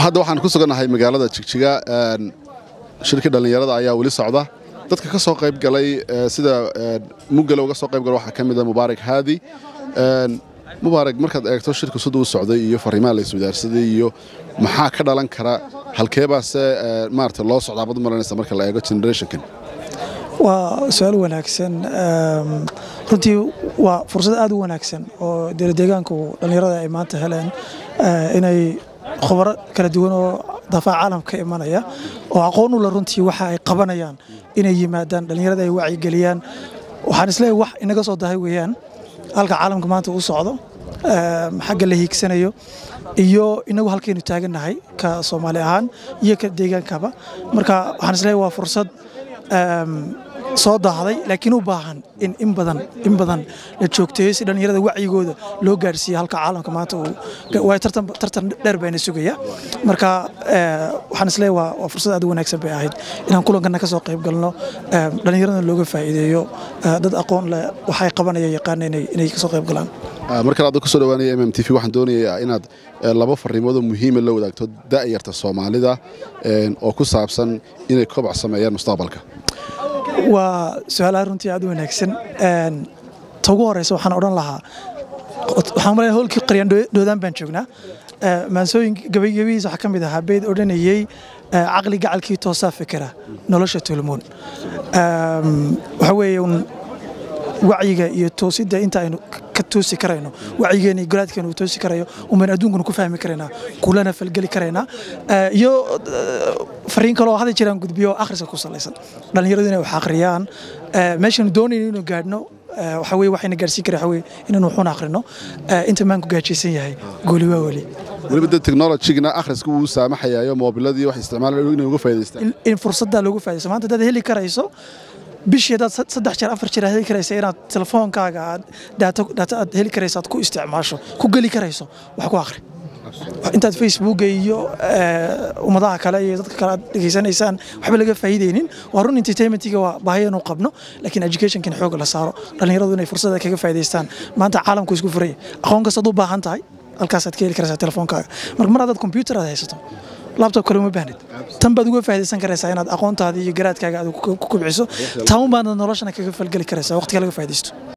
hadda waxaan ku sugannahay magaalada jigjiga shirkii dhallinyarada ayaa weli socda dadka ka soo qayb galay sida mugale uga soo qayb gala waxaa ka mida mubaarak haadi mubaarak markaad eegto shirka sida u socday iyo fariimaha la iswadaarsaday iyo maxaa ka dhalan kara halkeebaase maarata loo socdaa bad maranaysa marka la eego generationkan waa su-aal wanaagsan runtii waa fursad aad u wanaagsan oo deegaanku dhallinyarada ay maanta heleen inay khubaro kala duwan oo dafaac caalamka ka imanaya oo aqoon u le runtii waxa ay qabanayaan inay yimaadaan dhallinyarada ay wacyigeliyaan waxaan isleeyahay wax inaga soo dahay weeyaan halka caalamka maanta uu socdo xagga la hiigsanayo iyo inagu halkaynu taagannahay ka soomaali ahaan iyo ka deegaankaba marka waxaan isleeyahay waa fursad soo daahday laakiin u baahan in in badan in badan la joogteeyo si dhallinyarada wacyigooda loo gaarsiiyo halka caalamka maanta uu waay tartan tartan dheer bayna sugaya marka waxaan isleeyahay waa waa fursad aad u wanaagsan bay ahayd inaan kulankana ka soo qayb galno dhallinyaradana looga faa'iideeyo dad aqoon leh waxay qabanaya yaqaana inay inay ka soo qayb galaan markale adda kusoo dhawaanaya mm t v waxaan doonayaa inaad laba fariimoodoo muhiima la wadaagto da'yarta soomaalida oo ku saabsan inay kobac sameeyaan mustaqbalka waa su-aalaha runtii aad u wanaagsan ta ugu horeysa waxaan odhan lahaa waxaan malaya howlkii qaryaan dhoodaan baan joognaa maansooyin gabaygabihiisa waxaa ka mid ahaa beyd odhanayey caqli gacalkii toosaa fikira nolosha tulmoon waxa weeye wacyiga iyo toosidda inta aynu ka toosi karayno wacyigeena iyo garaadkeena uu toosi karayo umaynu adduunkuna ku fahmi karaynaa kulana falgeli karaynaa iyo fariin kaloo hadda jiraan gudbiyo akhriska ku salaysan dhallinyaradu inay wax akhriyaan meeshanu doonayno inuu gaadhno waxa weye waxayna gaarsiin kara waxa weye inaynu waxun akhrino inta maanku gaajaysan yahay gooli waa weli weliba dad technologigna akhriska wuu saamaxayaayo moobiladii wax isticmaalaan inay uga faa'idaystaan in fursaddaa loogu faa'idaysto maanta haddaad heli karayso bishii haddaad saddex jeer afar jeer aad heli karaysa inaad telefoonkaaga aad daato aad heli karayso aad ku isticmaasho ku geli karayso wax ku akhri intaad facebooka iyo ummadaha kale iyo dadka kale aad dhegaysanaysaan waxba laga faa'iideynin waa run entertainmentiga waa baahiyanu qabno laakiin educationkan xooga la saaro dhallinyaradu inay fursada kaga faa'iidaystaan maanta caalamku isku furaya aqoon kastaad u baahan tahay halkaasaad ka heli karaysaa telefoonkaaga marka mar haddaad computer aad haysato labtob kale uma baahnid tan baad uga faa'idaysan karaysaa inaad aqoontaada iyo garaadkaaga aad ku kubciso taan baadna noloshana kaga falgeli karaysaa waqtiga laga faa'iidaysto